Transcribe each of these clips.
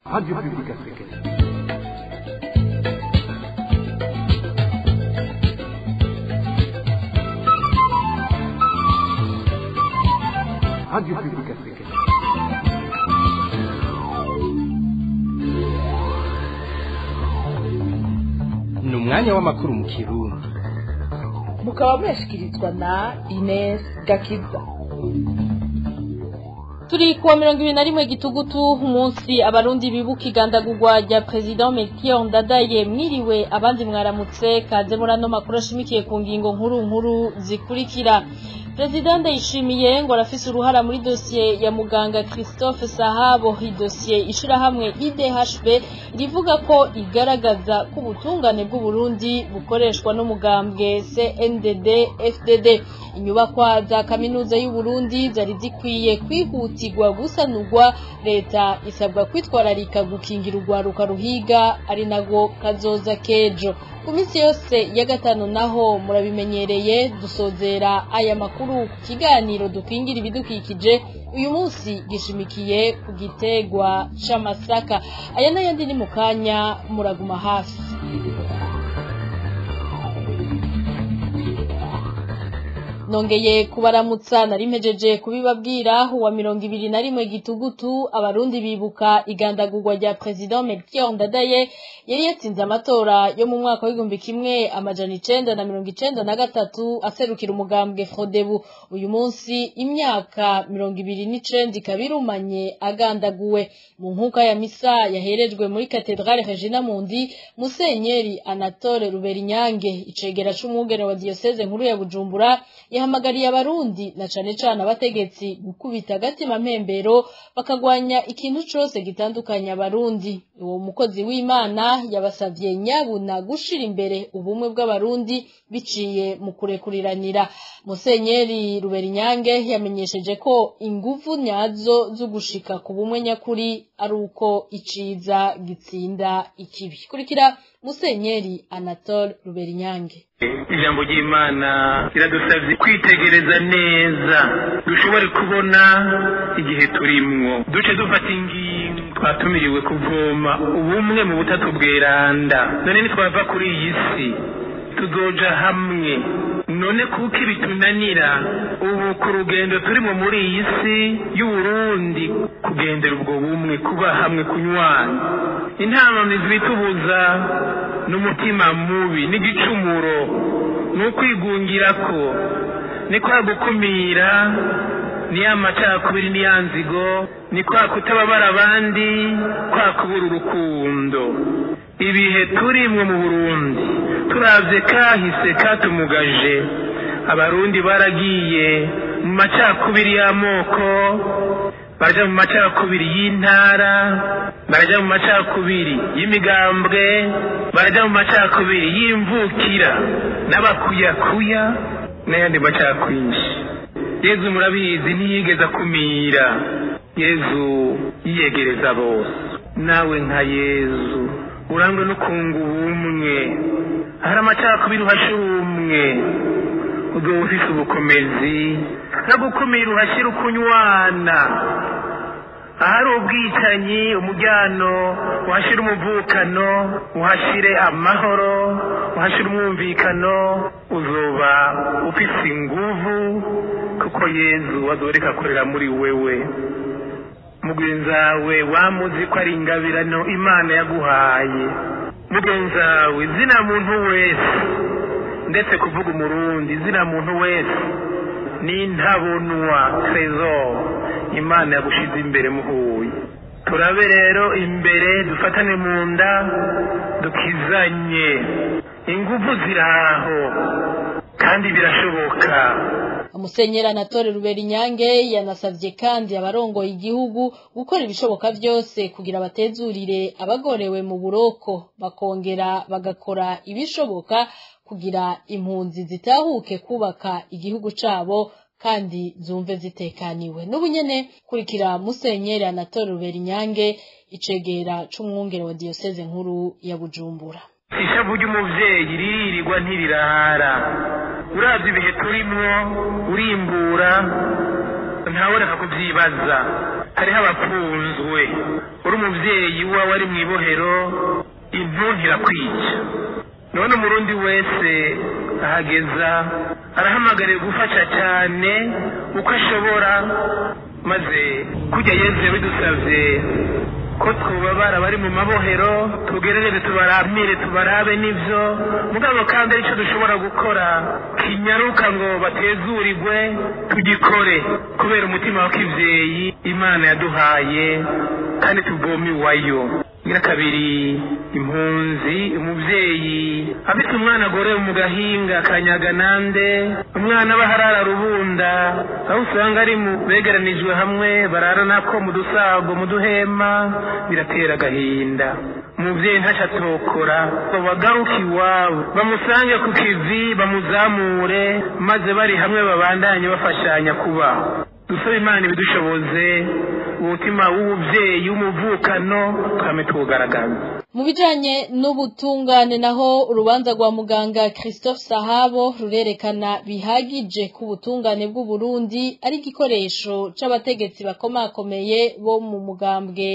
Radio Publique Africaine. Radio Publique Africaine. ni umwanya w'amakuru mu kirundi mukaba mwashikirizwa na Ines Gakiza turi kuwa mirongo ibiri na rimwe gitugutu umunsi abarundi bibuka igandagurwa rya perezida Melchior Ndadaye mwiriwe abandi mwaramutse kaze muri ano makuru ashimikiye ku ngingo nkuru nkuru zikurikira perezida ndayishimiye ngo arafise uruhara muri dosiye ya muganga christophe sahabo idosiye ishirahamwe idhb rivuga ko igaragaza ko ubutungane bw'uburundi bukoreshwa n'umugambwe cndd fdd inyubakwa za kaminuza y'uburundi zari zikwiye kwihutirwa gusanurwa leta isabwa kwitwararika gukingira urwaruka ruhiga ari nago kazoza kejo ku minsi yose ya gatanu naho murabimenyereye dusozera aya makuru ku kiganiro dukingira ibidukikije uyu munsi gishimikiye ku gitegwa c'amasaka aya n'ayandi ni mu kanya muraguma hafi nongeye kubaramutsa nari mpejeje kubibabwira uwa mirongo ibiri na rimwe gitugutu abarundi bibuka igandagurwa rya president Melchior Ndadaye yari yatsinze amatora yo mu mwaka w'igihumbi kimwe amajana icenda na mirongo icenda na gatatu aserukira umugambwe Frodebu uyu munsi imyaka mirongo ibiri n'icenda ikaba irumanye agandaguwe mu nkuka ya misa yaherejwe muri katedrale Regina Mundi Musenyeri Anatole Ruberinyange icegera c'umwungere wa diocese nkuru ya Bujumbura yahamagariye abarundi na cane cane abategetsi gukubita agatima mpembero bakagwanya ikintu cose gitandukanye abarundi uwo mukozi w'imana yabasavye nyabuna gushira imbere ubumwe bw'abarundi biciye mu kurekuriranira musenyeri ruberinyange yamenyesheje ko inguvu nyazo zo gushika ku bumwe nyakuri ari uko iciza gitsinda ikibi kurikira musenyeri anatole ruberinyange ijambo ry'imana riradusabye kwitegereza neza dushobore kubona igihe turimwo duce dufata ingingo twatumiriwe kuvoma ubumwe mu butatu bweranda none nitwava kuri iyi si tuzoja hamwe none kuko ibitunanira ubu ku rugendo turimo muri iyi si y'uburundi kugendera ubwo bumwe kuba hamwe kunywana intamamizi bitubuza n'umutima mubi n'igicumuro ni ukwigungira ko ni kwa gukumira ni ya macakubiri ni ya nzigo ni kwa kutababara abandi kwa kubura urukundo ibihe turimwo mu burundi turavye kahise katumugaje abarundi baragiye mu macakubiri y'amoko baraja mu macakubiri y'intara baraja mu macakubiri y'imigambwe baraja mu macakubiri y'imvukira n'abakuyakuya n'ayandi macakwinshi yezu murabizi ntiyigeze akumira yezu yiyegereza bose nawe nka yezu urangwe no kunga ubumwe hari amacakubiri uhashira umwe ubwo ufise ubukomezi no gukumira uhashyira ukunywana ahari ubwicanyi umujyano uhashyira umuvukano uhashyire amahoro uhashyire umwumvikano uzoba ufise inguvu kuko yezu azoreka akorera muri wewe mugenzawe wamuzi ko ari ingabirano imana yaguhaye mugenzawe zina muntu wese ndetse kuvuga umurundi zina muntu wese ni intabonwa trezor imana yagushize imbere muhuye turabe rero imbere dufatane mu nda dukizanye ingufu ziraho kandi birashoboka umusenyeri anatole ruberinyange yanasavye kandi abarongoye igihugu gukora ibishoboka byose kugira batezurire abagorewe mu buroko bakongera bagakora ibishoboka kugira impunzi zitahuke kubaka igihugu cabo kandi zumve zitekaniwe n'ubu nyene kurikira musenyeri anatole ruberinyange icegera c'umwungere wa diyoseze nkuru ya bujumbura ishavu ry'umuvyeyi riririrwa ntirirara uravye ibihe turimwo urimbura ntawureka kuvyibaza hariho abafunzwe uri umubyeyi wawe ari mu ibohero impundu irakwica none umurundi wese ahageza arahamagariye gufasha cyane uko ashobora maze kujya yeze bidusabye ko twubabara bari mu mabohero tugerageze tubaramire tubarabe n'ibyo mugabo kandi aricyo dushobora gukora kinyaruka ngo batezurirwe tugikore kubera umutima wa kibyeyi imana yaduhaye kandi tuvome iwayo ngira kabiri impunzi umubyeyi afite umwana agorewe mu gahinga kanyaga nande umwana aba harara rubunda aho usanga ari mu begeranijwe hamwe barara nako mu dusago mu duhema biratera agahinda umubyeyi ntacyo atokora bagaruke iwabo bamusange ku kivi bamuzamure maze bari hamwe babandanye bafashanya kubaho dusaba imana ibidushoboze umutima w'ububyeyi w'umuvukano twame tuwugaragaza mu bijanye n'ubutungane naho urubanza rwa muganga Christophe Sahabo rurerekana bihagije ku butungane bw'u Burundi ari igikoresho c'abategetsi bakomakomeye bo mu mugambwe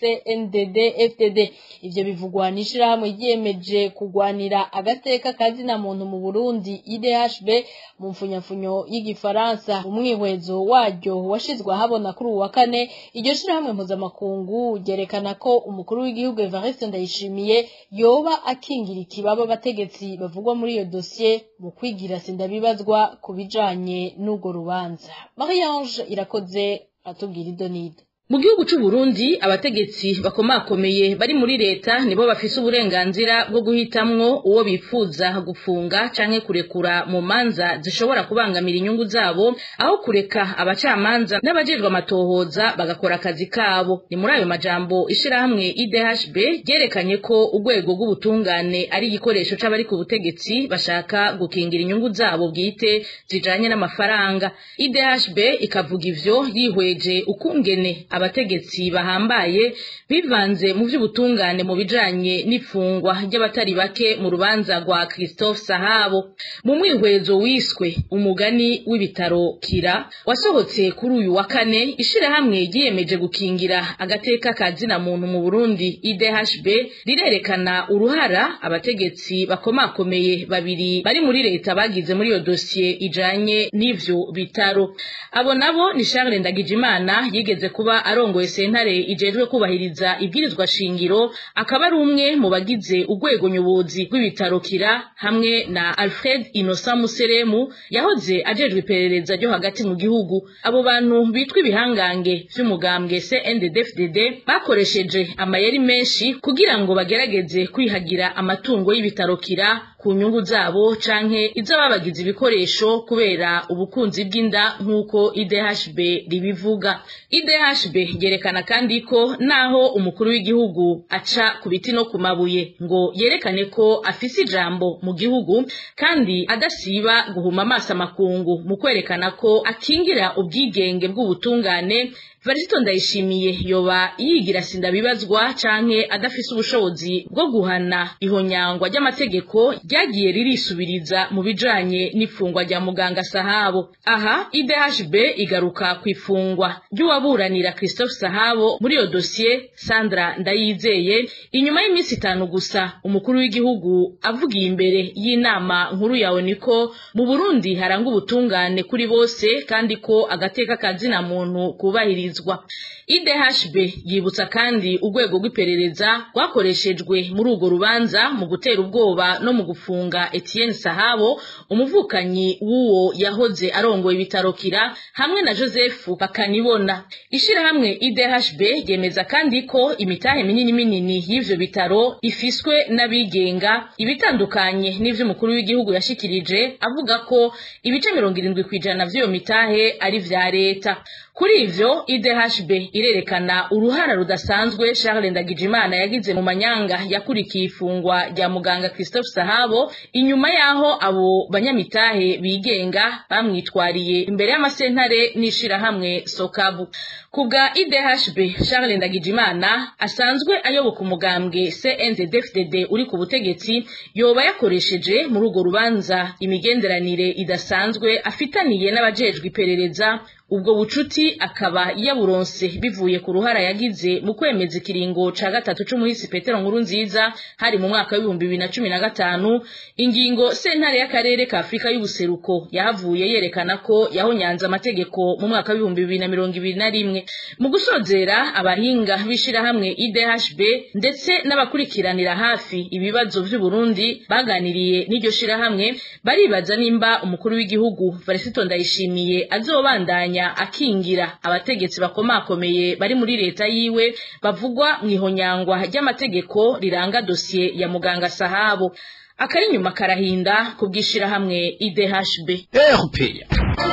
CNDD FDD ivyo bivugwa n'ishirahamwe ryiyemeje kugwanira agateka kazina muntu mu Burundi IDHB mu mfunyafunyo y'igifaransa umwihwezo waryo washizwe ahabona kuri uwa kane iryo shirahamwe mpuzamakungu ryerekana ko umukuru w'igihugu Evariste Ndayishimiye yoba akingira ikibaba abategetsi bavugwa muri iyo dosiye mu kwigira sindabibazwa ku bijanye n'urwo rubanza Marie-Ange irakoze atubwira idonido mu gihugu c'u Burundi abategetsi bakomakomeye bari muri leta nibo bafise uburenganzira bwo guhitamwo uwo bifuza gufunga canke kurekura mu manza zishobora kubangamira inyungu zabo aho kureka abacamanza n'abajejwe amatohoza bagakora akazi kabo ni muri ayo majambo ishirahamwe IDHB ryerekanye ko urwego rw'ubutungane ari igikoresho c'abari ku butegetsi bashaka gukingira inyungu zabo bwite zijanye n'amafaranga IDHB ikavuga ivyo yihweje ukungene abategetsi bahambaye bivanze mu by'ubutungane mu bijanye n'ifungwa ry'abatari bake mu rubanza rwa Christophe Sahabo mu mwihwezo wiswe umugani w'ibitaro kira wasohotse kuri uyu wa kane ishirahamwe ryiyemeje gukingira agateka ka zina muntu mu Burundi IDHB rirerekana uruhara abategetsi bakomakomeye babiri bari muri leta bagize muri iyo dosiye ijanye n'ivyo bitaro abo nabo ni Charles Ndagijimana yigeze kuba arongoye sentare ijejwe kubahiriza ibwirizwa shingiro akaba ari umwe mu bagize urwego nyobozi rw'ibitaro kira hamwe na Alfred Innocent Museremu yahoze ajejwe iperereza ryo hagati mu gihugu abo bantu bitwa ibihangange vy'umugambwe CNDD-FDD bakoresheje amayeri menshi kugira ngo bagerageze kwihagira amatungo y'ibitaro kira ku nyungu zabo canke iz'ababagize ibikoresho kubera ubukunzi bw'inda nk'uko IDHB ribivuga IDHB ryerekana kandi ko naho umukuru w'igihugu aca ku biti no ku mabuye ngo yerekane ko afise ijambo mu gihugu kandi adasiba guhuma amaso amakungu mu kwerekana ko akingira ubwigenge bw'ubutungane Varisito ndayishimiye yoba yigira sindabibazwa canke adafise ubushobozi bwo guhana ihonyangwa ry'amategeko ryagiye ririsubiriza mu bijanye n'ifungwa rya muganga Sahabo aha IDHB igaruka ku ifungwa ry'uwaburanira Christophe Sahabo muri iyo dosiye Sandra Ndayizeye inyuma y'iminsi itanu gusa umukuru w'igihugu avugiye imbere y'inama nkuru yawe niko mu Burundi haranga ubutungane kuri bose kandi ko agateka kazina muntu kubahirizwa IDHB yibutsa kandi urwego rw'iperereza rwakoreshejwe muri urwo rubanza mu gutera ubwoba no mu gufunga Etienne Sahabo umuvukanyi w'uwo yahoze arongoye ibitaro kira hamwe na Joseph Bakanibona ishirahamwe IDHB ryemeza kandi ko imitahe minini minini y'ivyo bitaro ifiswe n'abigenga ibitandukanye n'ivyo umukuru w'igihugu yashikirije avuga ko ibice mirongo irindwi kw'ijana vy'iyo mitahe ari vya leta kuri ivyo IDHB irerekana uruhara rudasanzwe Charles Ndagijimana yagize mu manyanga yakurikiye ifungwa rya muganga Christophe Sahabo inyuma yaho abo banyamitahe bigenga bamwitwariye imbere y'amasentare n'ishirahamwe Sokabu kubwa IDHB Charles Ndagijimana asanzwe ayoboka umugambwe CNDD-FDD uri ku butegetsi yoba yakoresheje muri urwo rubanza imigenderanire idasanzwe afitaniye n'abajejwe iperereza ubwo bucuti akaba yaburonse bivuye ku ruhara yagize mu kwemeza ikiringo ca gatatu c'umuhisi petero nkuru nziza hari mu mwaka w'ibihumbi bibiri na cumi na gatanu ingingo sentare y'akarere ka afurika y'ubuseruko yahavuye yerekana ko yahonyanze amategeko mu mwaka w'ibihumbi bibiri na mirongo ibiri na rimwe mu gusozera abahinga b'ishirahamwe idhb ndetse n'abakurikiranira hafi ibibazo vy'uburundi baganiriye n'iryo shirahamwe baribaza nimba umukuru w'igihugu varisito ndayishimiye azobandanya akingira abategetsi bakomakomeye bari muri leta yiwe bavugwa mu ihonyangwa ry'amategeko riranga dosiye ya muganga sahabo akari inyuma karahinda ku bw'ishirahamwe idhb erupeya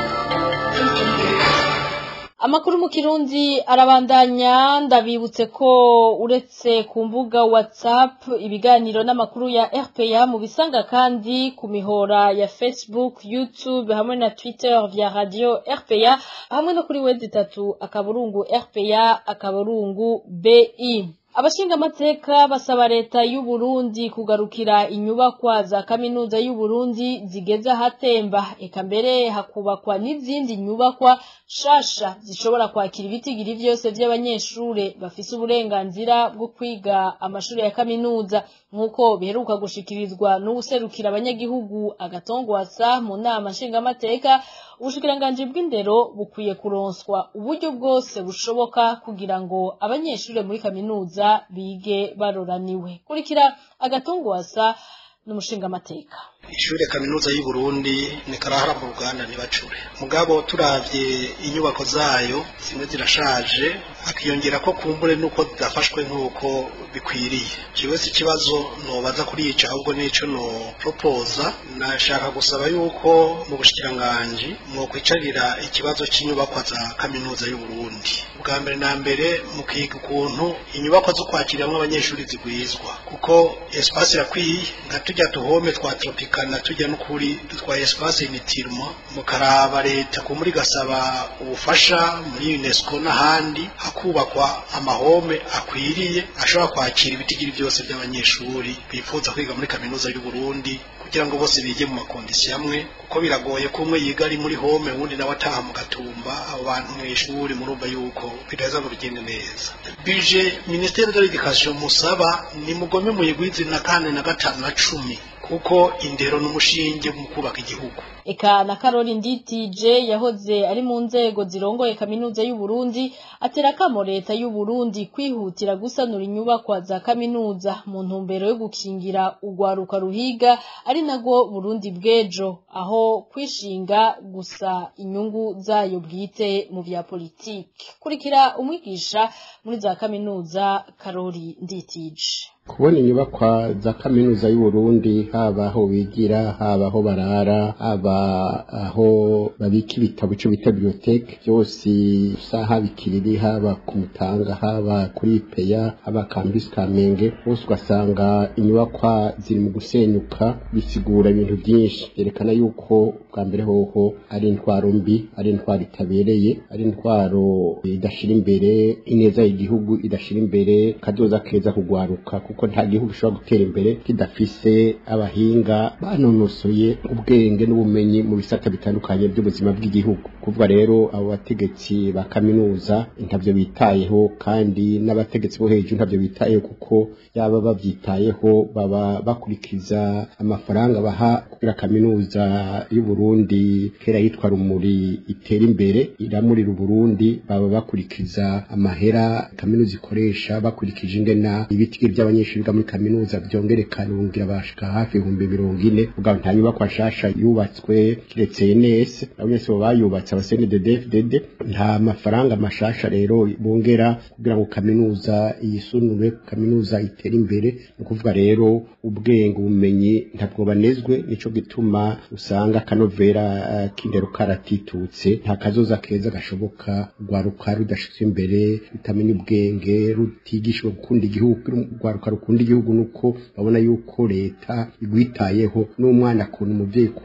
amakuru mu kirundi arabandanya ndabibutse ko uretse ku mbuga whatsapp ibiganiro n'amakuru ya rpa mu bisanga kandi ku mihora ya facebook youtube hamwe na twitter vya radio rpa hamwe no kuri wezi itatu akaburungu rpa akaburungu bi abashingamateka basaba leta y'u Burundi kugarukira inyubakwa za kaminuza y'u Burundi zigeze ahatemba eka mbere hakubakwa n'izindi nyubakwa shasha zishobora kwakira ibitigiri vyose vy'abanyeshure bafise uburenganzira bwo kwiga amashuri ya kaminuza nk'uko biheruka gushikirizwa n'uwuserukira abanyagihugu agatongwasa mu nama nshingamateka ubushikiranganji bw'indero bukwiye kuronswa uburyo bwose bushoboka kugira ngo abanyeshure muri kaminuza bige baroraniwe kurikira agatongwasa n'umushingamateka ishure kaminuza y'u Burundi ni karahara mu Ruganda ntibacure mugabo turavye inyubako zayo zimwe zirashaje akiyongera ko kumbure nuko zidafashwe nk'uko bikwiriye jewe si ikibazo nobaza kuriyica ahubwo nico no proposa nashaka gusaba yuko mu bushikiranganji mwokwicarira ikibazo cy'inyubakwa za kaminuza y'u Burundi bwa mbere na mbere mukiga ukuntu inyubakwa zo kwakiriramwo abanyeshuri zigwizwa kuko espace irakwiye nka tujya tuhome twa tropicana tujya n'ukuri dutwaye espace initirmo mukaraba leta ko muri gasaba ubufasha muri UNESCO n'ahandi hakubakwa amahome akwiriye ashobora kwakira ibitigiri byose by'abanyeshuri bifuza kwiga muri kaminuza y'u Burundi kugira ngo bose bige mu makondisiyo amwe kuko biragoye ko umwe yiga ari muri home uwundi nawe ataha mu gatumba abo bantu mu ishuri murumva yuko bidaheza ngo bigende neza bije minisiteri de l'education musaba ni mugome muyigwize na kane na gatanu na cumi kuko indero n'umushinge mu kubaka igihugu eka na Karoli Nditije yahoze ari mu nzego zirongoye kaminuza y'u Burundi atera kamo leta y'u Burundi kwihutira gusanura inyubakwa za kaminuza mu ntumbero yo gukingira urwaruka ruhiga ari nago Burundi bwejo aho kwishinga gusa inyungu zayo bwite mu vya politiki kurikira umwigisha muri za kaminuza Karoli Nditije kubona inyubakwa za kaminuza y'u Burundi haba aho bigira haba aho barara haba aho babika ibitabo ico bita biblioteke byose saha bikiriri haba ku mutanga haba kuri peya haba campus kamenge bose ugasanga inyubakwa ziri mu gusenyuka bisigura ibintu byinshi byerekana yuko bwa mbere hoho ari intwaro mbi ari intwaro itabereye ari intwaro idashira imbere ineza y'igihugu idashira imbere kazoza keza kugwaruka kuko nta gihugu gishobora gutera imbere kidafise abahinga banonosoye ubwenge n'ubumenyi mu bisata bitandukanye by'ubuzima bw'igihugu kuvuga rero abo bategetsi ba kaminuza ntavyo bitayeho kandi n'abategetsi bo hejuru ntavyo bitayeho kuko yaba bavyitayeho baba bakurikiza amafaranga baha kugira kaminuza y'u Burundi kera yitwa rumuri itera imbere iramurira Burundi baba bakurikiza amahera kaminuza ikoresha bakurikije ingena ibiti by'abanyeshuri biga muri kaminuza byongerekana ubungira bashika hafi ibihumbi mirongo ine ubwo nta nyubakwa nshasha yubatswe kiretse ENS abanyese bo bayubatse abasenededefdd nta mafaranga mashasha rero bongera kugira ngo kaminuza yisunure kaminuza itere imbere ni ukuvuga rero ubwenge ubumenyi ntabwo banezwe nico gituma usanga akanovera uh, k'indero karatitutse nta kazoza keza gashoboka rwaruka rudashitse imbere rutamenya ubwenge rutigishwa gukunda igihugu rwaruka rukunda igihugu nuko babona yuko leta igwitayeho n'umwana akunda umuvyeyi kuko aba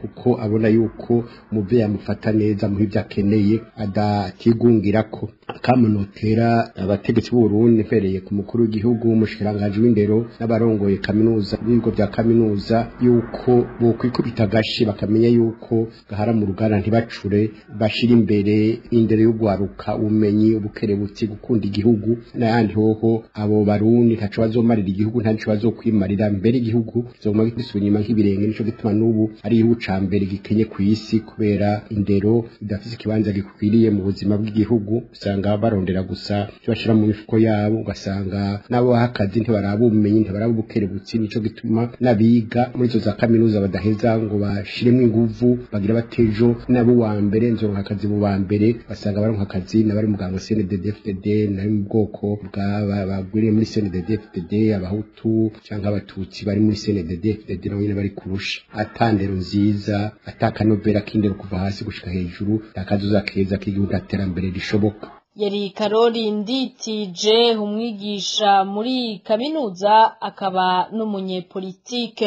abona yuko umuvyeyi amufata neza muha ivyo akeneye adatigungira ko akamunotera abategetsi b'uburundi mpereye ku mukuru w'igihugu umushikiranganji w'indero n'abarongoye kaminuza n'ibigo vya kaminuza yuko bokwikubita agashi bakamenya yuko gahara mu ruganda ntibacure bashira imbere indero y'ugwaruka ubumenyi ubukerebutsi gukunda igihugu n'ayandi hoho abo barundi ntaco bazomarira igihugu ntaco bazokwimarira mbere igihugu kizoguma gisubira inyuma nk'ibirenge nico gituma n'ubu ari igihugu ca mbere gikenye kw'isi kubera indero idafise ikibanza gikwiriye mu buzima bw'igihugu usanga barondera gusa ivyo bashira mu mifuko yabo ugasanga nabo baha akazi ntibaraba ubumenyi ntibaraba ubukerebutsi nico gituma n'abiga muri izo za kaminuza badaheza ngo bashiremwo inguvu bagira batejo nabo wa mbere nzoronka akazi mu ba mbere basanga baronka akazi n'abari muganga CNDD FDD nari mu bwoko bw'aba bagwiriye muri CNDD FDD abahutu canke abatutsi bari muri CNDD FDD nabo nyene bari kurusha atandero nziza atakanovera k'indero kuva hasi gushika hejuru akazuza keza k'igihugu aterambere rishoboka yari karori nditije umwigisha muri kaminuza akaba n'umunyepolitike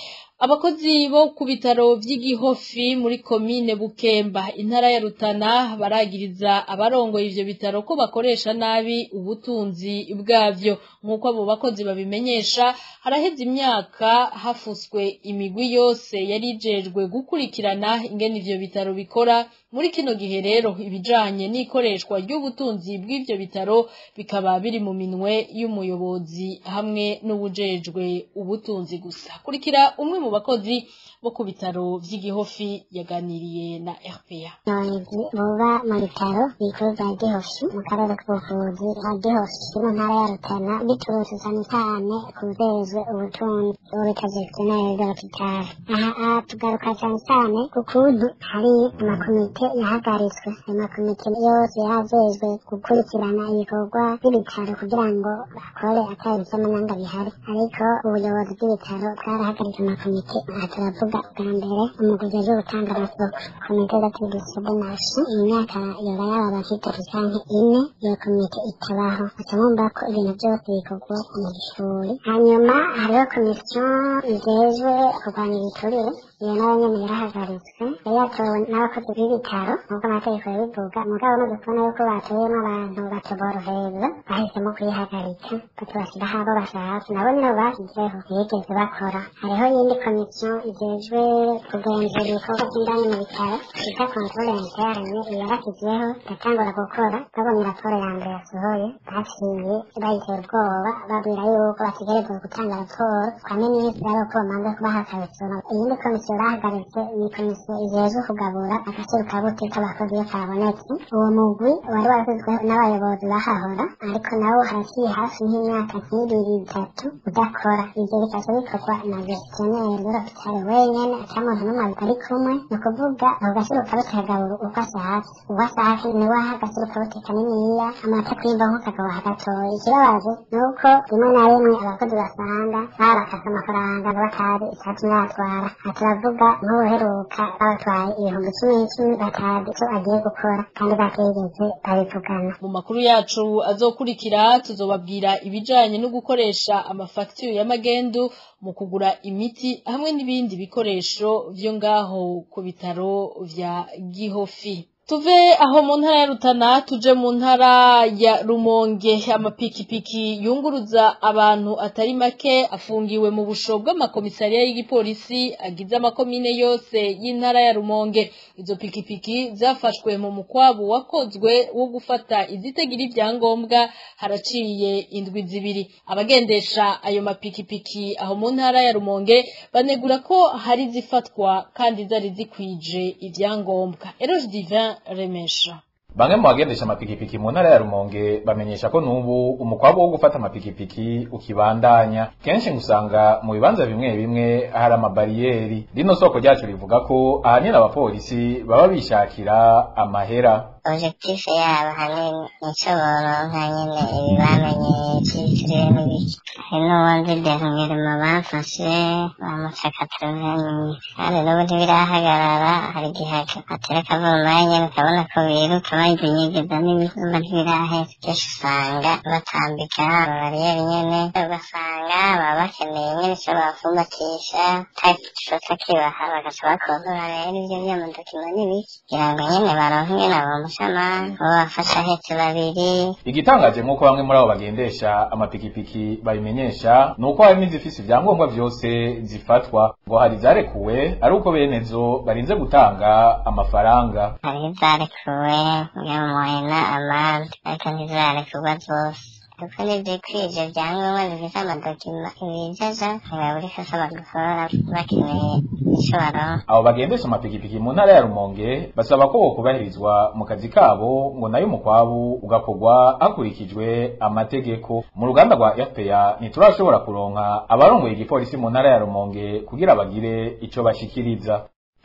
abakozi bo ku bitaro vy'igihofi muri komine bukemba intara ya rutana baragiriza abarongoye ivyo bitaro ko bakoresha nabi ubutunzi bwavyo nk'uko abo bakozi babimenyesha haraheze imyaka hafuswe imigwi yose yari ijejwe gukurikirana ingene ivyo bitaro bikora muri kino gihe rero ibijanye n'ikoreshwa ry'ubutunzi bw'ivyo bitaro bikaba biri mu minwe y'umuyobozi hamwe n'ubujejwe ubutunzi gusa kurikira umwe mu bakozi bo ku bitaro vy'igihofi yaganiriye na RPA abayobozi buba mu bitaro bikuru bya gihofi mu karere k'ubuvuzi ka gihofi mu ntara ya rutana biturutse cyane cyane ku bujejwe ubutunzi uwo bita gestionnaire de l'hôpital aha aha tugaruka cyane cyane ku kuntu hari amakomite yahagaritswe ayo makomite yose yajejwe gukurikirana ibikorwa by'ibitaro kugira ngo bakore atari iby'amanyanga bihari ariko ubuyobozi bw'ibitaro bwarahagaritse amakomite aha turavuga bwa mbere umuguzi aje gutanga amasoko komite d'atribution de marché imyaka yoba yaba abafite canke ine iyo komite itabaho aca mwumva ko ibintu byose bikorwa mu gishuri hanyuma hariho komisiyo ijejwe kurwanya ibiturire iyo nayo nyene yarahagaritswe yari yatowe n'abakozi b'ibitaro nk'uko amategeko yabivuga mugabo no kubona yuko batoyemo abantu batoborohereza bahisemo kuyihagarika batubashyiraho abo bashatse nabo nyene abo bashyizeho ntibigeze bakora hariho iyindi komisiyo ijejwe kugenzura ibikorwa by'indani mu bitaro bita controle interne iyo yarashyizeho igatangura gukora babonye raporo ya mbere yasohoye baciye bayitera ubwoba babwira yuko bategerezwa gutanga raporo kwa minisitiri ari uko bamanza kubaha akabisoma iyindi komisiyo bahagaritse ni komisiyo ijejwe kugabura agaciro ka butike abakozi iyo kabonetse uwo mugwi wari warasizweho n'abayobozi bahahora ariko nawo haraciye hafi nk'imyaka nk'ibiri itatu udakora ivyo bikaca bikorwa na gestionnaire de l'hôpital wenyene ata muntu n'umwe ari kumwe ni ukuvuga ako gaciro kabuti kagabura uko ashatse uwo ashatse niwe aha agaciro kabuti kaniniya amata kwimba nk'ukagabaha gatoya ikibabaje ni uko rimwe na rimwe abakozi basanga barakase amafaranga ngo batazi icatumye yatwara aha turavuga nk'ubuheruka babatwaye ibihumbi cumi n'icumi batazi ico agiye gukora kandi batigeze babivugana mu makuru yacu azokurikira tuzobabwira ibijanye no gukoresha amafagitire y'amagendu mu kugura imiti hamwe n'ibindi bikoresho vyo ngaho ku bitaro vya gihofi tuve aho mu ntara ya rutana tuje mu ntara ya rumonge amapikipiki yunguruza abantu atari make afungiwe mu busho bw'amakomisariya y'igipolisi agize amakomine yose y'intara ya rumonge izo pikipiki zafashwe mu mukwabu wakozwe wo gufata izitagira ibyangombwa haraciye indwi zibiri abagendesha ayo mapikipiki aho mu ntara ya rumonge banegura ko hari zifatwa kandi zari zikwije ibyangombwa eroge divin remesha Bamwe mu bagendesha amapikipiki mu ntara ya Rumonge bamenyesha ko nubu umukwabo wo gufata amapikipiki ukibandanya kenshi ngusanga mu bibanza bimwe bimwe hari amabariyeri rino soko ryacu rivuga ko ahanini abapolisi baba bishakira amahera objectif yabo hanini nico boronka nyene ibi bamenyeye citiriwe n'ibiki hari n'ubundi derumirima bafashe bamuca katroveni kandi n'ubu ntibirahagarara hari igihe batera akavumbaye nyene ukabona ko biruka bayizinyegeza n'ibizumba ntibirahera kenshi usanga batambika ababariyeri nyene ugasanga baba bakeneye nyene ico bafumbatisha tagishotse kibaha bagaca bakontora rero ivyo vy'amadokima n'ibiki kugira ngo nyene baronke ingene bomushama uwo bafasha ahetse babiri igitangaje nk'uko bamwe muri abo bagendesha amapikipiki babimenyesha ni uko hari n'izifise ivyangombwa vyose zifatwa ngo hari izarekuwe ari uko benezo barinze gutanga amafaranga hariho izarekuwe nyamuhena amande ariko ntizarekurwa zose kuko nivyikwije vyangombwa bifise amadokima ibijaja ntibabura ikosa bagukora bakeneye ico baronka abo bagendesha amapikipiki mu ntara ya rumonge basaba ko bokubahirizwa mu kazi kabo ngo nayo umukwabu ugakorwa hakurikijwe amategeko mu ruganda rwa fpa ntiturashobora kuronka abarongoye igipolisi mu ntara ya rumonge kugira bagire ico bashikiriza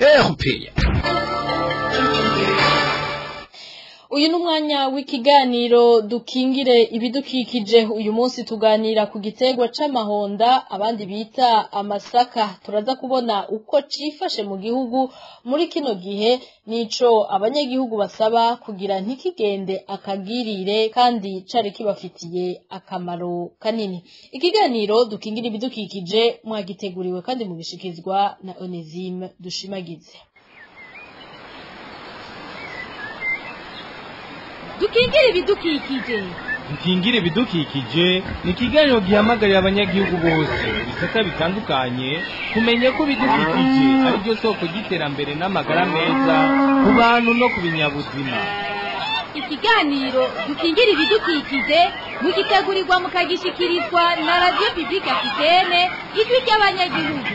uyu ni umwanya w'ikiganiro dukingire ibidukikije uyu munsi tuganira ku giterwa c'amahonda abandi bita amasaka turaza kubona uko cifashe mu gihugu muri kino gihe nico abanyagihugu basaba kugira ntikigende akagirire kandi cari kibafitiye akamaro kanini ikiganiro dukingire ibidukikije mwagiteguriwe kandi mugishikizwa na Onesime dushimagize dukingire ibidukikije dukingire ibidukikije ni ikiganiro gihamagarira abanyagihugu bose ibisata bitandukanye kumenya ko ibidukikije ari byo soko ry'iterambere n'amagara meza ku bantu no ku binyabuzima ikiganiro dukingire ibidukikije mugitegurirwa mukagishikirizwa na radiyo pibulike afitene ijwi ry'abanyagihugu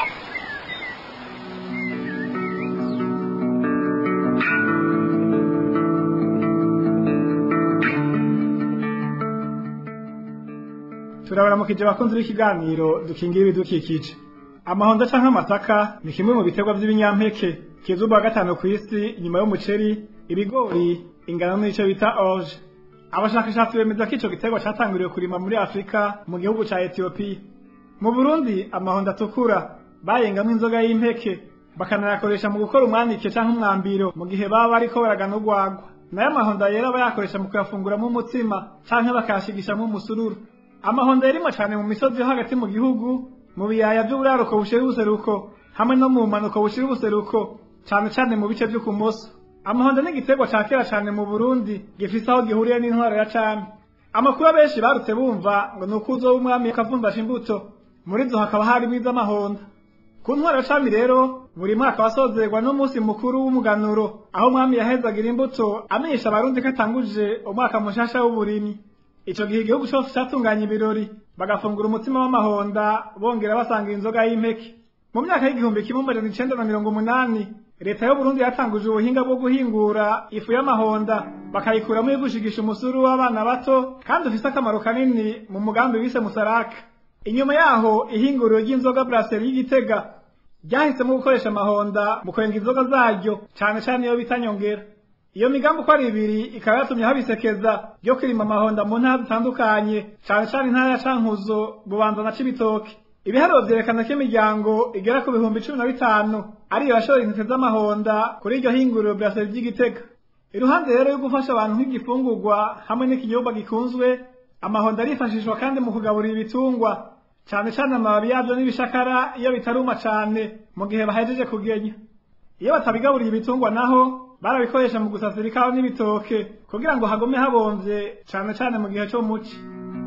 turabaramukije abakunzi b'ikiganiro dukingira ibidukikije amahonda canke amasaka ni kimwe mu biterwa vy'ibinyampeke kizubwa gatanu ku isi inyuma y'umuceri ibigori ingano n'ico bita orge abashakashatsi bemeza ko ico giterwa catanguriwe kurima muri afurika mu gihugu ca etiyopiya mu burundi amahonda atukura bayengamwo inzoga y'impeke bakanayakoresha mu gukora umwanike canke umwambiro mu gihe baba bariko baragana urwagwa nayo amahonda yera bayakoresha mu kuyafunguramwo umutsima canke bakayashigishamwo umusururu amahonda yarimwe cane mu misozi yo hagati mu gihugu mu biyaya vy'uburaruko bushira ubuseruko hamwe no mu mpanuko bushira ubuseruko cane cane mu bice vyo kumoso amahonda ni igiterwa ca kera cane mu burundi gifise aho gihuriye n'intwaro ya cami amakuru abenshi barutse bumva ngo ni uko uzoba umwami akavumvasha imbuto muri zo hakaba harimwo iz'amahonda ku ntwaro ya cami rero buri mwaka wasozerwa n'umunsi mukuru w'umuganuro aho umwami yahezagira imbuto amenyesha abarundi ko atanguje umwaka mushasha w'uburimyi ico gihe igihugu cose catunganya ibirori bagafungura umutima w'amahonda bongera basanga inzoga y'impeke mu myaka y'igihumbi kimwe amajana icenda na mirongo umunani leta y'uburundi yatanguje ubuhinga bwo guhingura ifu y'amahonda bakayikuramo yo gushigisha umusuru w'abana bato kandi ufise akamaro kanini mu mugambi wise musaraka inyuma yaho ihinguriro ry'inzoga brasserie y'igitega ryahisemo gukoresha amahonda mu kwenga inzoga zaryo cane cane iyo bita nyongera iyo migambi uko ari ibiri ikaba yatumye habisekeza ryo kwirima amahonda mu ntara zitandukanye cane cane intara ya cankuzo bubanza na cibitoke ibiharuro vyerekana ko imiryango igera ku bihumbi cumi na bitanu ariyo yashora intete z'amahonda kuri iryo hinguriro brasserie ry'igitega iruhande rero yo gufasha abantu nk'igifungurwa hamwe n'ikinyobwa gikunzwe amahonda arifashishwa kandi mu kugaburira ibitungwa cane cane amababi yavyo n'ibishakara iyo bitaruma cane mu gihe bahejeje kugenya iyo batabigaburiye ibitungwa naho barabikoresha mu gusasira ikawa n'ibitoke kugira ngo hagume habomvye cane cane mu gihe co muci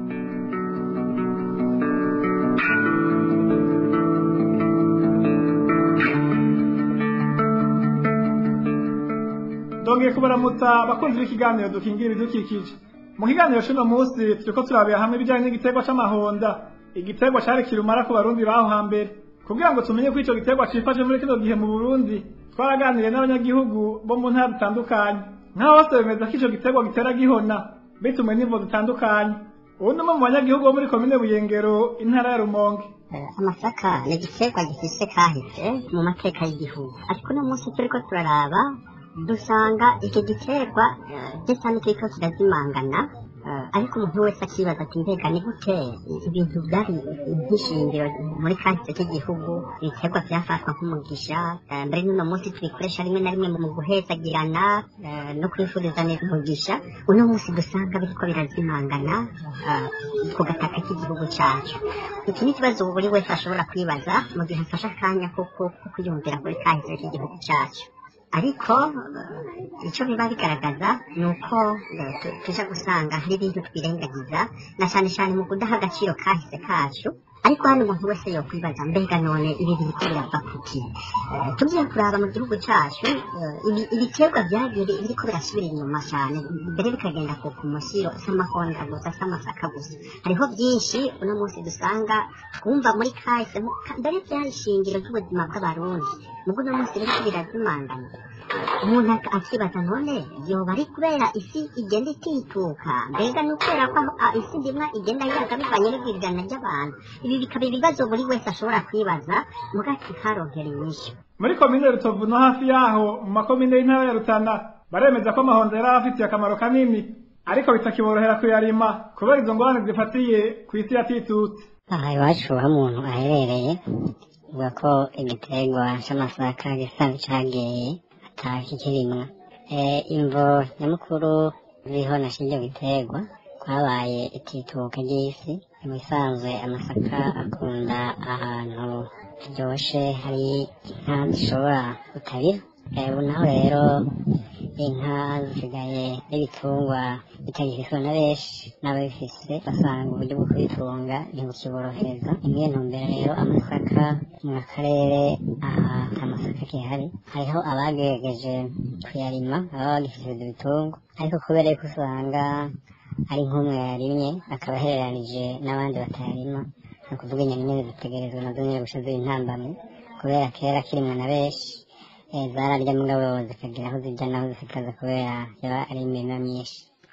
ndongeye kubaramutsa bakunzi b'ikiganiro dukingira ibidukikije mu kiganiro c'uno munsi turiko turabira hamwe ibijanye n'igiterwa c'amahonda igiterwa cari kirumara ku barundi baho hambere kugira ngo tumenye ko ico giterwa cifashe muri kino gihe mu burundi twaraganiriye n'abanyagihugu bo mu ntara zitandukanye nk'aho bose bemeza ko ico giterwa gitera gihona bitumwe n'imvo zitandukanye ubu ni umwe mu banyagihugu bo muri komine buyengero intara ya rumonge amasaka ni igiterwa gifise kahise mu mateka y'igihugu ariko uno munsi turiko turaraba dusanga icyo giterwa eh, gisa n'ikiriko kirazimangana eh, ariko umuntu wese akibaza ati mbega ni gute ibintu byari nk'ishingiro muri kahise k'igihugu ibiterwa byafatwa nk'umugisha eh, mbere n'uno munsi tubikoresha rimwe na rimwe mu guhezagirana eh, no kwifurizanya umugisha uno munsi dusanga biriko birazimangana eh, ku gataka k'igihugu cyacu iki ni ikibazo buri wese ashobora kwibaza mu gihe afashe akanya ko ko- ko kwiyumvira kuri kahise k'igihugu cyacu ariko eh, icyo biba bigaragaza ni uko eh, tu- tuja gusanga hari ibintu twirengagiza na cyane cyane mu kudaha agaciro kahise kacu ariko hano umuntu wese yokwibaza mbega none ibi biriko birava kuki Eh, tugiye kuraba mu gihugu cyacu eh, ibi- ibiterwa byagiye biriko birasubira inyuma cyane mbere bikagenda ku ku musiro s'amahonda gusa s'amasaka gusa hariho byinshi uno munsi dusanga twumva muri kahise mu- ka- mbere byari ishingiro ry'ubuzima bw'abarundi mugo uno munsi biriko birazimangana umuntu ak- akibaza none yoba ari kubera isi igenda itituka mbega ni ukubera ko aho- a- isi ndimwa igenda yaga bivanye n'ibwirizana ry'abantu ibi bikaba ibibazo buri wese ashobora kwibaza muga kikaronkera inyishu muri komine rutovu no hafi yaho mu makomine y'intara ya rutana baremeza ko amahonda yari afitiye akamaro kanini ariko bitakiborohera kuyarima kubera izo ngorane zifatiye ku isi yatitutse aha iwacu aho umuntu aherereye uvuga ko igiterwa c'amasaka gisa n'icagiye atakikirimwa Eh, imvo nyamukuru ziriho na shiryo giterwa kwabaye itituka ry'isi mu bisanzwe amasaka akunda ahantu haryoshe hari inka zishobora gutabira Eh, ubu naho rero inka zisigaye n'ibitungwa bitagifiswe na benshi n'ababifise basanga uburyo bwo kubitunga ntibukiborohereza imwe ntumbero rero amasaka mu karere aha nta masaka kihari hariho abagerageje kuyarima baba bagifise ibyo bitungwa ariko kubera yuko usanga ari nk'umwe yarimye akaba ahereranije n'abandi batayarima ni ukuvuga inyoni nyine zitegerezwa nazo nyine guca ziba intambamyi kubera kera kirimwe na benshi eh, zararya mugabo zikagira aho zijya naho zikaza kubera yaba ari imirima myinshi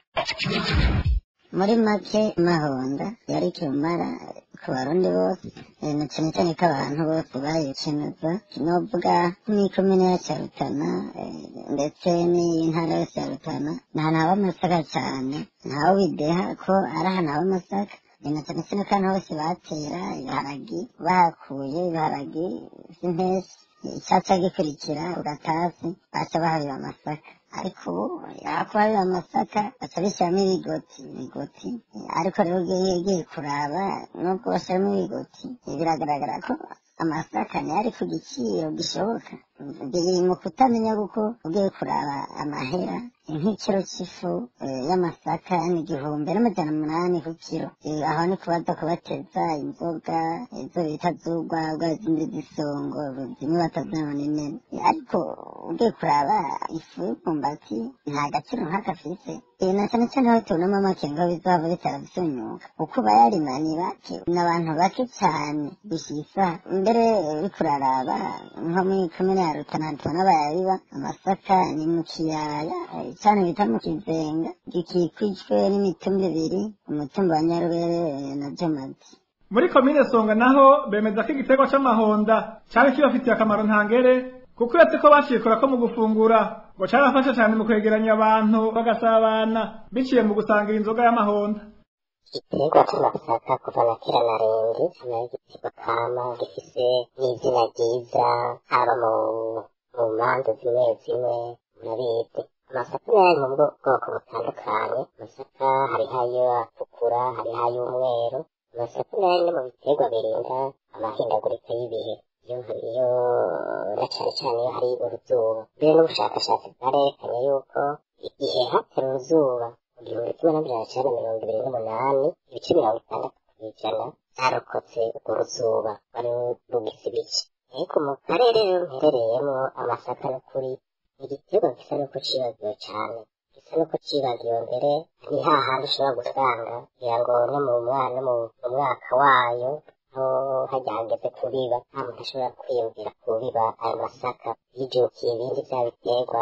muri make mahonda yari kirumara ku barundi bose eh, na cyane cyane ko abantu bose bayikenuza novuga nk'ikomine yacu ya rutana eh, ndetse n'intara yose ya rutana ni ahantu haba amasaka cyane ntawe bideha ko ari ahantu haba amasaka Eh, na cyane cyane ko ahantu hose batera ibiharagi bahakuye ibiharagi vy'impeshyi icaca gikurikira ugatasi baca bahabira amasaka ariko ubu yakubarira amasaka baca bishyiramo ibigoti ibigoti ariko rero ugiye ugiye kuraba nubwo bashyiramo ibigoti biragaragara ko amasaka niyo ari ku giciro gishoboka biri mu kutamenya kuko ugiye kuraba amahera nk'ikiro cy'ifu eh, y'amasaka ni igihumbi n'amajana umunani ku kiro Eh, aho ni kubaza kubateza inzoga izo bita z'urwagwa izindi z'isongo zimwe batazabona inene ariko ugiye kuraba ifu y'umwumbati nta gaciro nk'akafise Eh, na cyane cyane aho tubonamo amakenga bizava bitera bisunyuka uko bayarima ni bake ni abantu bake cyane gushisa mbere uriko uraraba nko muri komine ya rutana tubona bayabiba amasaka ni mu kiyaya eh, cyane bita mu kizenga gikikijwe n'imitumba ibiri umutumba wa nyarubere eh, na jomazi muri komine songa naho bemeza ko igiterwa c'amahonda cari kibafitiye akamaro ntangere kuko uretse ko bacikora ko mu gufungura ngo carafasha cane mu kwegeranya abantu bagasabana biciye mu gusangira inzoga y'amahonda igiterwa c'amasaka kuva na kera na rindi hano igiterwa kama gifise n'izina ryiza haba mu mu manza zimwe zimwe murabizi amasaka nayo ari mu bwo- bwoko butandukanye amasaka hariho ayo atukura hariho ay'umweru amasaka nayo ni mu biterwa birinda amahindagurika y'ibihe iyo iyo na cane cane iyo hari uruzuba mbere n'ubushakashatsi bwarerekanye yuko igihe hatera uruzuba mu gihumbi kimwe n'amajana cyenda mirongo ibiri n'umunani ibice mirongo itandatu kw'ijana zarokotse urwo ruzuba wari rugize ibice ariko mu karere rero mperereyemo amasaka n'ukuri ni igiterwa gisa n'uko cibagiwe cane gisa n'uko cibagiwe mbere ni hahandi ushobora gusanga kugira ngo no mu mwana no mu mu mwaka wayo aho hajya hageze kubiba nta muntu ashobora kwiyumvira kubiba ayo masaka yijukiye ibindi bya biterwa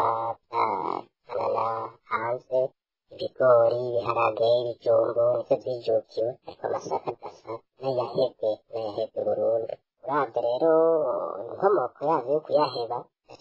bya hanze ibigori ibiharage ibijumbu nivyo vyijukiwe ariko amasaka adasa n'ayahebwe n'ayahebwe burundu uravye rero inkomoko yavyo yo kuyaheba na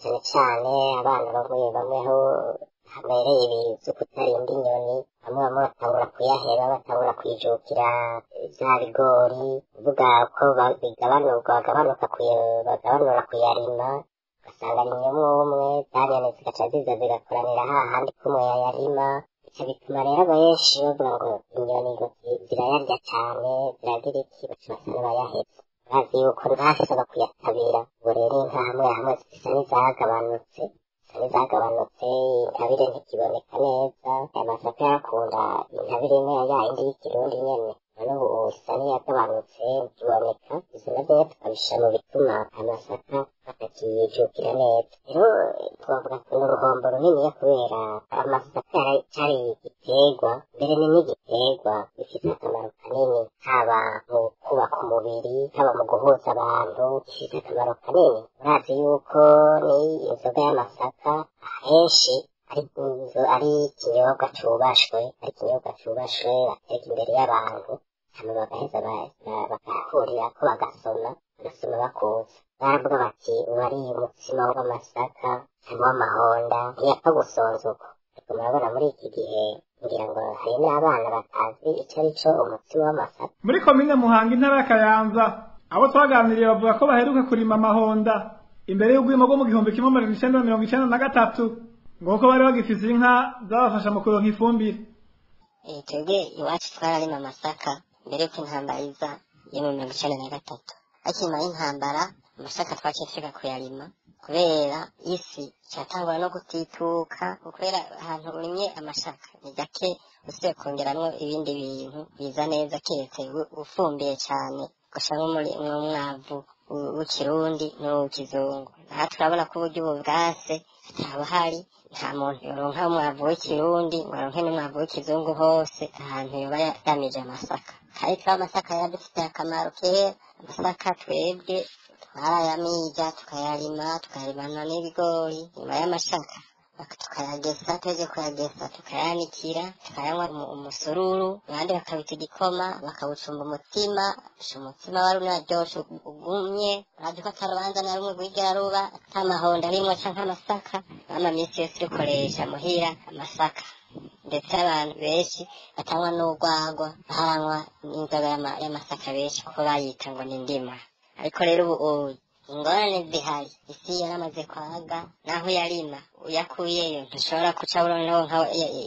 cyane cyane abana bamwe bamwe aho habereye ibizu kutarinda inyoni bamwe bamwe batangura kuyaheba batangura kwijukira bya bigori uvuga ko ba- bigabanurwa bagabanuka kuya- bagabanura kuyarima ugasanga rimwe umwe umwe za nyoni zigaca ziza zigakoranira hahandi kumwe yayarima icyo bituma rero abenshi bavuga ngo inyoni ngo zi- zirayarya cyane ziragira iki baca basa n'abayahetse bazi yuko ntasaba kuyatabira ubwo rero inka hamwe hamwe zisa n'izagabanutse zisa n'izagabanutse intabire ntikiboneka neza aya masaka yarakunda intabire imwe ya yindi y'ikirundi nyene none ubu isa n'iyagabanutse ntikiboneka izo navyo rero tukabishira mu bituma amasaka batakiyijukira neza rero twavuga ko ni uruhombo runiniya kubera amasaka yari- cari igiterwa mbere ni n'igiterwa gifite akamaro kanini haba mu kubaka umubiri haba mu guhuza abantu gifite akamaro kanini urazi yuko ni inzoga y'amasaka ahenshi ari inzo- ari ikinyobwa cubashwe ari ikinyobwa cubashwe bateka imbere y'abantu hama bagaheza ba- ba- bagahurira ko bagasoma bagasoma bakuza baravuga bati uwariye umutsima w'amasaka cyangwa w'amahonda ntiyapfa gusonza uko ariko murabona muri iki gihe ngira ngo hari n'abana batazi icyo ari cyo umutsima w'amasaka muri komine muhanga intara ya kayanza abo twaganiriye bavuga ko baheruka kurima amahonda imbere y'ubwimo bwo mu gihumbi kimwe magana icenda na mirongo icenda na gatatu ngo kuko bari bagifise inka zabafasha mu kuronka ifumbire Eh, twebwe iwacu twararima amasaka mbere yuko intambara iza yo mu mirongo icenda na gatatu ariko inyuma y'intambara amasaka twaciye twiga kuyarima kubera isi cyatangura no gutituka kubera ahantu urimye amasaka ni gake usibe kongeramwo ibindi bintu biza neza keretse u- ufumbiye cyane ugashiramwo muri- umwavu w- w'ikirundi n'uw'ikizungu aha turabona ko uburyo ubu bwase hataba hari nta muntu yoronka umwavu w'ikirundi ngo aronke n'umwavu w'ikizungu hose ahantu yoba yagamije amasaka kandi twaba amasaka yaradufitiye akamaro kera amasaka twebwe twarayamija tukayarima tukayarimana n'ibigori nyuma y'amasaka bak- tukayagesa tuheje kuyagesa tukayanikira tukayanywa umu- umusururu abandi bakabita igikoma bakawucumba umutima usha umutima wari unaryoshe ugumye urazi ko atarubanza na rumwe rwigera ruba atamahondo arimwo canke amasaka ama misi yose urikoresha muhira amasaka ndetse abantu benshi batanywa n'urwagwa baranywa n'inzoga y'ama- y'amasaka benshi kuko bayita ngo ni ndima ariko rero ubu ubu ingorane zihari isi yaramaze kwaga naho yarima uyakuyeyo ntushobora kuca uronka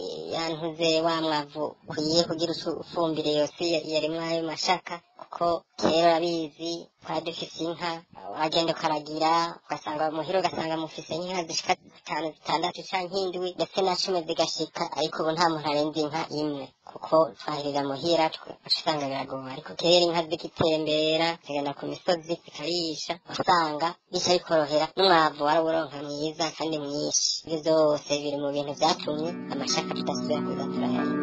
yantuze wa mwavu ukwiye kugira ucu- ufumbire yose yarimwo ayo mashaka kuko kera urabizi twari dufise inka wagenda ukaragira ugasanga muhira ugasanga mufise inka zishika zitanu zitandatu canke indwi ndetse na cumi zigashika ariko ubu nta muntu arenze inka imwe kuko twahirira muhira twe uca usanga biragoye ariko kera inka zigitembera zigenda ku misozi zikarisha wasanga bica bikorohera n'umwavu warawuronka mwiza kandi mwinshi ibyo byose biri mu bintu vyatumye amashaka tudasubira kuza turayarima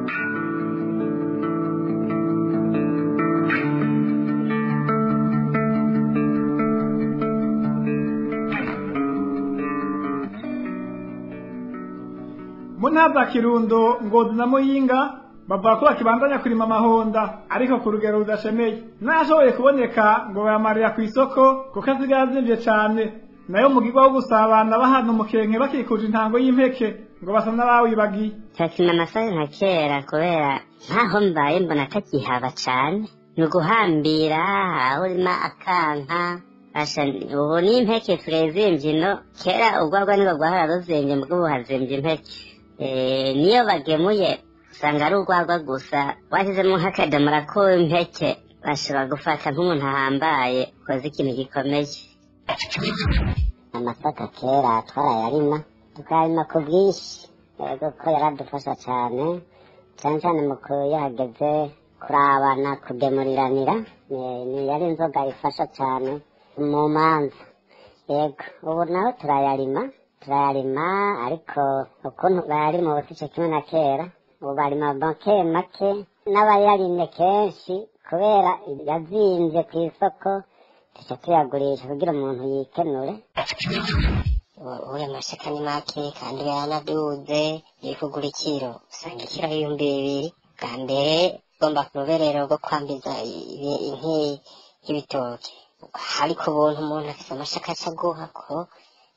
mu ntara za kirundo ngozi na muyinga bavuga ko bakibandanya kurima amahonda ariko ku rugero rudashemeye n'ashoboye kuboneka ngo bayamarira ku isoko kuko asigaye azimvye cane nayo mugirwa wo gusabana bahana umukenke bakikuje intango y'impeke ngo basa n'abawibagiye cyakina amasaka nka kera kubera ntaho mbaye mbona atakihaba cane ni uguhambira aho urima akanka Asha ubu n'impeke turezimvye ino kera urwagwa nibwo rwahora ruzimvye mbwo ubu hazimvye impeke Eh, niyo bagemuye usanga ari urwagwa gusa washyizemo nk'akadomora k'impeke bashobora gufata nk'umuntu ahambaye ukoze ikintu gikomeye amasaka kera twarayarima tukayarima ku bwinshi yego ko yaradufasha cyane cyane cyane mu kuyageze kurabana kugemuriranira ni- ni yari inzoga ifasha cyane mu manza yego ubu naho turayarima turayarima ariko ukuntu bayarima ubu sico kimwe na kera ubu barima make make n'abayarimye kenshi kubera yazimvye ku isoko tuca tuyagurisha kugira umuntu yikenure uya mashaka ni make kandi yaranaduze iri kugura ikiro usanga ikiro ari ibihumbi bibiri bwa mbere ugomba ku ruberero rwo kwambiza ibi- inki y'ibitoki ariko ubuntu umuntu afise amashaka aca aguha ko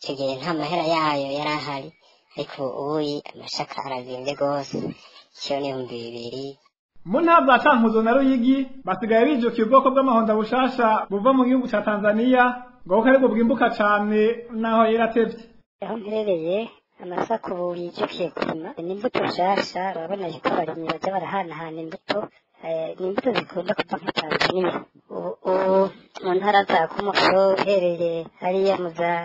icyo gihe nta mahera yayo yari ahari ariko ubu amasaka arazimbye rwose icyo ni ibihumbi bibiri mu ntara za cankuzo na ruyigi basigaye bijukiye ubwoko bw'amahonda bushasha buva mu gihugu ca tanzaniya ngo kuko aribwo bwimbuka cane naho yaratevye aho mperereye amasaka ubu yijukiye kurima ni imbuto nshasha urabona ko abarimyi baja barahanahana imbuto ni imbuto zikunda kuva nka tanzaniya ubu mu ntara za kumuso uhereye hariya mu za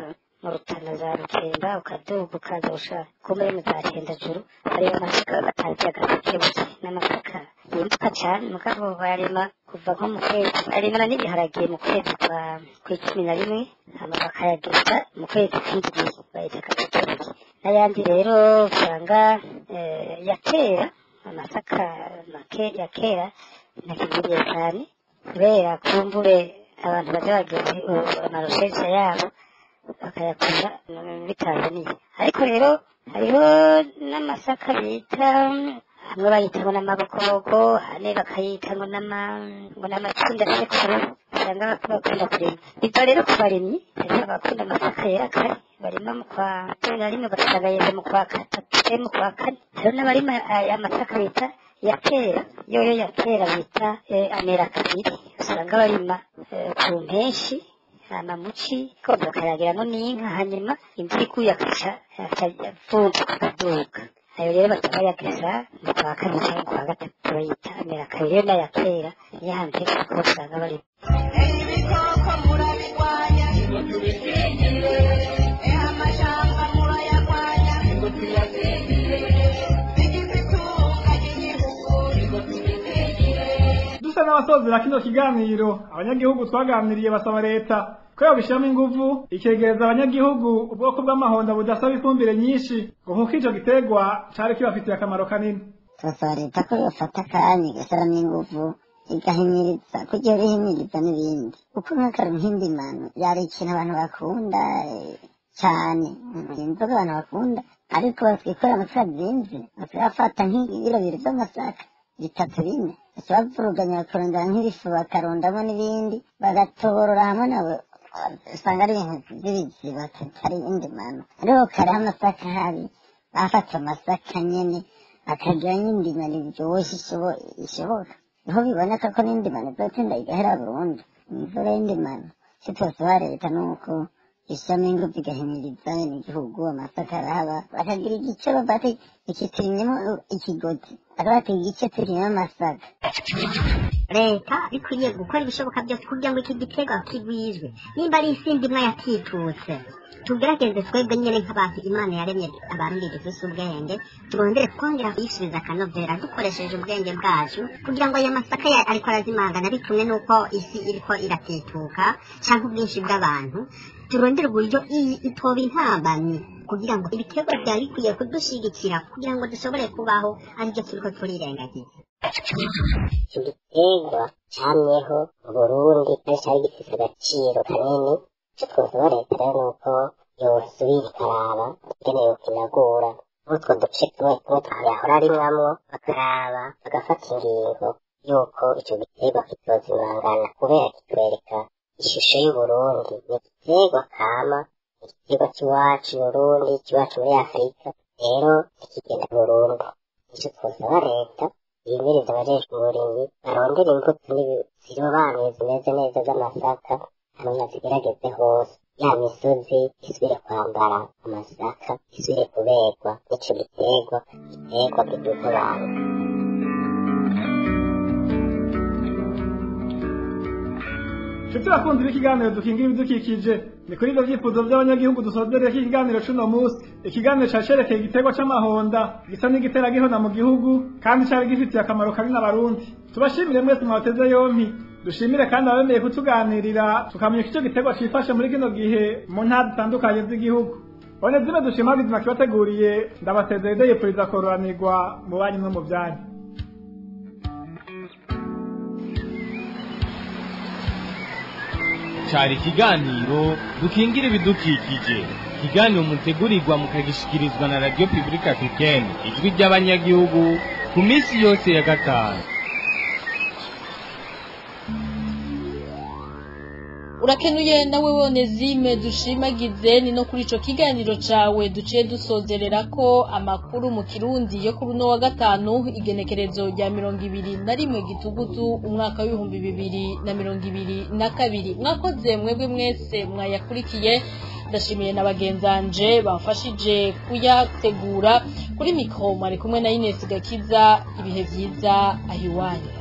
mu rutana za rukemba ukaduga ukaza ushaka kumbe mu za cendajuru hariyo amasaka batangiye agasekebuke n'amasaka yimbuka cane mugabo barima kuva nko mu kwezi barimana n'ibiharage mu kwezi kwa kw'icumi na rimwe hama bakayageza mu kwezi kw'indwi bayita agasekebuke n'ayandi rero usanga ya kera amasaka make ya kera ntakigiriye cyane kubera kumbure abantu baza bageze amarushesha yabo bakayakunda muri tanzaniya ariko rero hariho n'amasaka bita hamwe bayita ngo n'amabokoboko hane bakayita ngo n'ama ngo n'amacunda sekuru usanga bakunda kurima ibyo rero ku barimyi hariho abakunda amasaka yera kare barima mu kwa cumi na rimwe bagasanga yeze mu kwa gatatu mu kwa kane hariho n'abarima amasaka bita ya kera yoyo ya kera bita amera kabiri usanga barima ku mpenshi amamuci koza bakayagiramo n'inka hanyuma imvura iguye akaca avumba akaduka ayo rero baca bayageza mu kwa kane cyangwa mu kwa gatatu bayita amera kabiri yo n'aya kera niyo hanze kuko usanga barimo ibikoko murabirwanya ngo tubisengere eha amashamba murayarwanya ngo tuyasengere bigize itunga ry'igihugu ngo tubisengere dusa n'abasozera kino kiganiro abanyagihugu twaganiriye basaba leta ko yobishyiramo inguvu ikegereza abanyagihugu ubwoko bw'amahonda budasaba ifumbire nyinshi ngo nk'uko ico giterwa cari kibafitiye akamaro kanini turasaba leta ko yofata akanya igashyiramo inguvu igahimiriza kugira ihimiriza n'ibindi kuko nk'akaru nk'indimano yari ikintu abantu bakunda eh, cyane inzoga abantu bakunda ariko batwikora amasaka zinze bakayafata nk'ibiro bibiri by'amasaka bitatu bine baca bavuruganya bakarondera nk'ibifu bakarondamo n'ibindi bagatoborora hamwe nabo usanga ari ibintu by'ibiziba atari indimano ariko kariho amasaka habi bafata amasaka nyene bakagira n'indimano iryoshye ishobo- ishoboka niho biboneka ko n'indimano izotinda igahera burundu imvura y'indimano icyo twasaba leta ni uko ishyiramo ingufu igahimiriza igihugu amasaka arahaba bakagira igice bafata ikitirimyemo ikigozi bakabata igice turimyemo amasaka leta bikwiriye gukora ibishoboka byose kugira ngo iki giterwa kigwizwe nimba ari isi ndimwe yakitutse tugerageze twebwe nyine nk'abantu imana yaremye abarundi dufise ubwenge turondere kongera kuyisubiza akanovera dukoresheje ubwenge bwacu kugira ngo aya masaka ya- ariko arazimangana bitumwe n'uko isi iriko iratituka cyangwa ubwinshi bw'abantu turondere uburyo iyi itoba intambamyi kugira ngo ibiterwa byari bikwiye kudushigikira kugira ngo dushobore kubaho aribyo turiko turirengagiza icyo giterwa camyeho mu burundi kandi cyari gifise agaciro kanini icyo twosaba leta rero ni uko yosubira ikaraba ingene yokinagura nk'utwo duce tumwe tumwe twayahora arimwamwo bakaraba bagafata ingingo y'uko ico giterwa kitozimangana kubera kitwereka ishusho y'uburundi ni igiterwa kama ni igiterwa cy'iwacu i burundi cy'iwacu muri afurika rero ntikigenda burundu icyo twosaba leta yimiriza abajejwe uburimyi barondera imbuto zirobanuye zimeze neza z'amasaka hanyuma zigerageze hose ya misozi isubire kwambara amasaka isubire kuberwa n'ico giterwa giterwa kiduza abantu nshuti bakunzi b'ikiganiro dukingira ibidukikije ni kuri ibyo byifuzo by'abanyagihugu dusozereye ko ikiganiro c'uno munsi ikiganiro cacerekeye igiterwa c'amahonda gisa n'igitera gihona mu gihugu kandi cari gifitiye akamaro kanini abarundi tubashimire mwese mwateze yompi dushimire kandi abemeye kutuganirira tukamenya ko ico giterwa cifashe muri kino gihe mu ntara zitandukanye z'igihugu bone zime dushima bizima kibateguriye ndabasezeye deyepuriza kororanirwa mu banyu no mu byanyu cyari ikiganiro dukingira ibidukikije ikiganiro mutegurirwa mukagishikirizwa na radiyo pibulika africaine ijwi ry'abanyagihugu ku minsi yose ya gatanu urakenuye nawe wone zime dushimagize ni no kuri ico kiganiro cawe duciye dusozerera ko amakuru mu kirundi yo kuri uno wa gatanu igenekerezo rya mirongo ibiri na rimwe gitugutu umwaka w'ibihumbi bibiri na mirongo ibiri na kabiri mwakoze mwebwe mwese mwayakurikiye ndashimiye na bagenzanje bamfashije kuyategura kuri mikro mwari kumwe na Ines Gakiza ibihe vyiza ahiwanyu